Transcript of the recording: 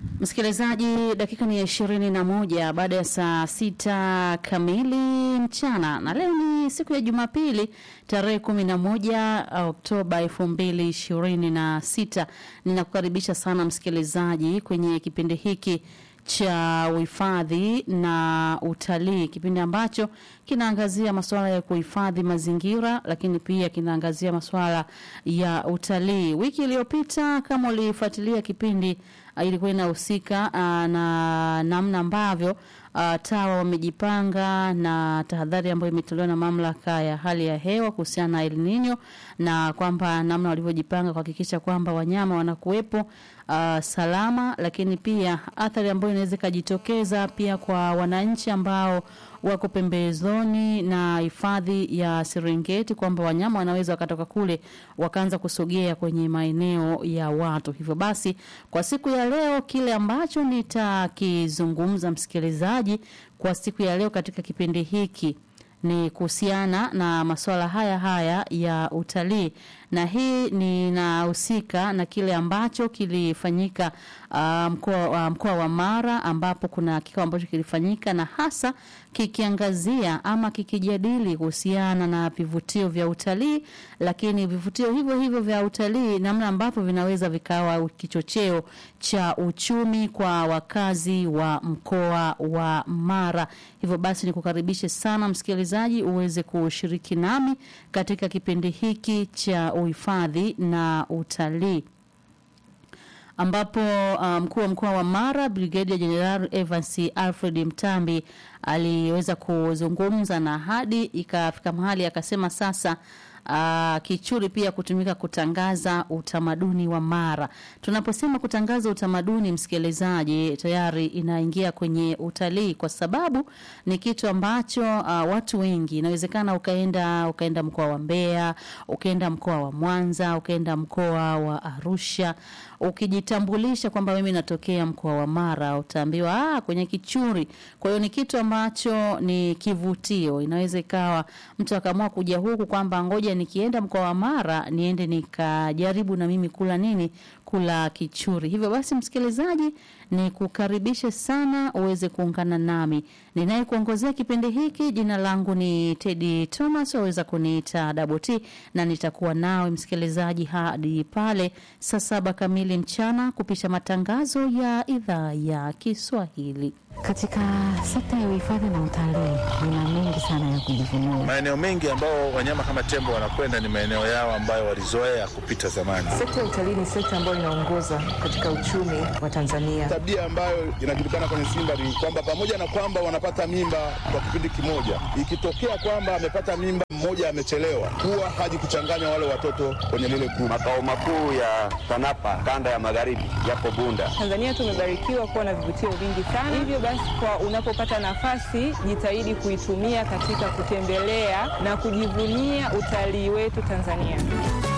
Msikilizaji, dakika ni ishirini na moja baada ya saa sita kamili mchana, na leo ni siku ya Jumapili tarehe kumi na moja Oktoba elfu mbili ishirini na sita. Ninakukaribisha sana msikilizaji kwenye kipindi hiki cha uhifadhi na utalii, kipindi ambacho kinaangazia masuala ya kuhifadhi mazingira, lakini pia kinaangazia masuala ya utalii. Wiki iliyopita kama ulifuatilia kipindi uh, ilikuwa inahusika uh, na namna ambavyo uh, TAWA wamejipanga na tahadhari ambayo imetolewa na mamlaka ya hali ya hewa kuhusiana na El Nino na kwamba namna walivyojipanga kuhakikisha kwamba wanyama wanakuwepo uh, salama, lakini pia athari ambayo inaweza ikajitokeza pia kwa wananchi ambao wako pembezoni na hifadhi ya Serengeti kwamba wanyama wanaweza wakatoka kule wakaanza kusogea kwenye maeneo ya watu. Hivyo basi, kwa siku ya leo, kile ambacho nitakizungumza msikilizaji, kwa siku ya leo katika kipindi hiki ni kuhusiana na masuala haya haya ya utalii, na hii ninahusika na kile ambacho kilifanyika uh, mkoa wa mkoa wa Mara, ambapo kuna kikao ambacho kilifanyika na hasa kikiangazia ama kikijadili kuhusiana na vivutio vya utalii, lakini vivutio hivyo hivyo vya utalii, namna ambavyo vinaweza vikawa kichocheo cha uchumi kwa wakazi wa mkoa wa Mara. Hivyo basi nikukaribishe sana msikilizaji uweze kushiriki nami katika kipindi hiki cha uhifadhi na utalii ambapo mkuu um, wa mkoa wa Mara Brigedia Jenerali Evans Alfred Mtambi aliweza kuzungumza na hadi ikafika mahali akasema sasa Uh, kichuri pia kutumika kutangaza utamaduni wa Mara. Tunaposema kutangaza utamaduni, msikilizaji, tayari inaingia kwenye utalii, kwa sababu ni kitu ambacho uh, watu wengi, inawezekana ukaenda ukaenda mkoa wa Mbeya, ukaenda mkoa wa Mwanza, ukaenda mkoa wa Arusha, ukijitambulisha kwamba mimi natokea mkoa wa Mara, utaambiwa ah, kwenye kichuri. Kwa hiyo ni kitu ambacho ni kivutio. Inaweza ikawa mtu akaamua kuja huku kwamba ngoja nikienda mkoa wa Mara niende nikajaribu na mimi kula nini, kula kichuri. Hivyo basi, msikilizaji, ni kukaribishe sana uweze kuungana nami ninayekuongozea kipindi hiki. Jina langu ni Teddy Thomas, waweza kuniita Double T, na nitakuwa nawe msikilizaji hadi pale saa saba kamili mchana kupisha matangazo ya idhaa ya Kiswahili. Katika sekta ya uhifadhi na utalii nina mengi sana ya kujivunia. Maeneo mengi ambao wanyama kama tembo wanakwenda ni maeneo yao ambayo walizoea kupita zamani. Sekta ya utalii ni sekta ambayo inaongoza katika uchumi wa Tanzania. Tabia ambayo inajulikana kwenye Simba ni kwamba pamoja na kwamba wanapata mimba kwa kipindi kimoja, ikitokea kwamba amepata mimba mmoja amechelewa, huwa haji kuchanganya wale watoto kwenye lile kundi. Makao makuu ya TANAPA kanda ya magharibi yapo Bunda. Tanzania tumebarikiwa kuwa na vivutio vingi sana, hivyo basi kwa unapopata nafasi jitahidi kuitumia katika kutembelea na kujivunia utalii wetu Tanzania.